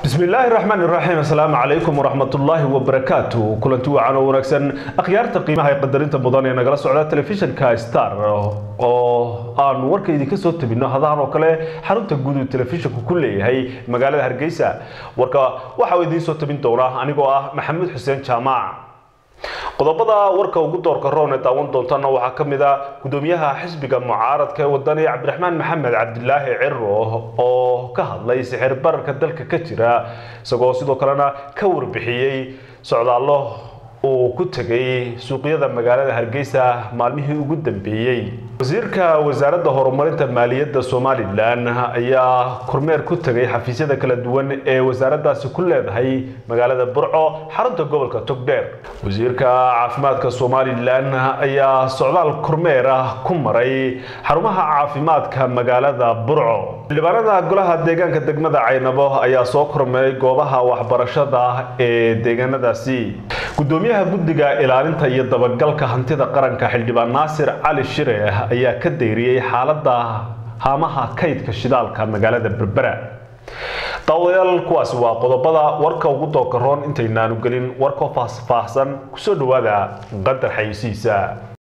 bismi illaahi raxmaan iraxiim assalaamu calaykum waraxmatullaahi wabarakaatu kulanti wacan oo wanaagsan akhyaarta qiimaha ee qadarinta mudan ee nagala socda telefishinka star oo aanu warka idinka soo tabino hadahan oo kale xarunta guud uu telefishinku ku leeyahay magaalada hargeysa warka waxa uu idiin soo tabin doonaa anigoo ah maxamuud xuseen jaamac qodobada warka ugu doorka roon ee daawan doontana waxaa ka mid a gudoomiyaha xisbiga mucaaradka ee wadani cabdiraxmaan maxamed cabdilaahi ciro oo ka hadlay sixir bararka dalka ka jira isagoo sidoo kalena ka warbixiyey socdaallo uu ku tegay suuqyada magaalada hargeysa maalmihii ugu dambeeyey wasiirka wasaaradda horumarinta maaliyadda somalilan ayaa kormeer ku tegay xafiisyada kala duwan ee wasaaraddaasi ku leedahay magaalada burco xarunta gobolka togdheer wasiirka caafimaadka somalilan ayaa socdaal kormeer ah ku maray xarumaha caafimaadka magaalada burco xildhibaanada golaha deegaanka degmada caynabo ayaa soo kormeeray goobaha waxbarashada ee deegaanadaasi gudoomiyaha guddiga ilaalinta iyo dabagalka hantida qaranka xildhibaan naasir cali shire ayaa ka dayriyey xaaladda haamaha kaydka shidaalka magaalada berbera daawadayaal kuwaasi waa qodobada warka ugu doorka roon intaynaanu gelin warkoo faahfaahsan kusoo dhawaada qadar xayisiisa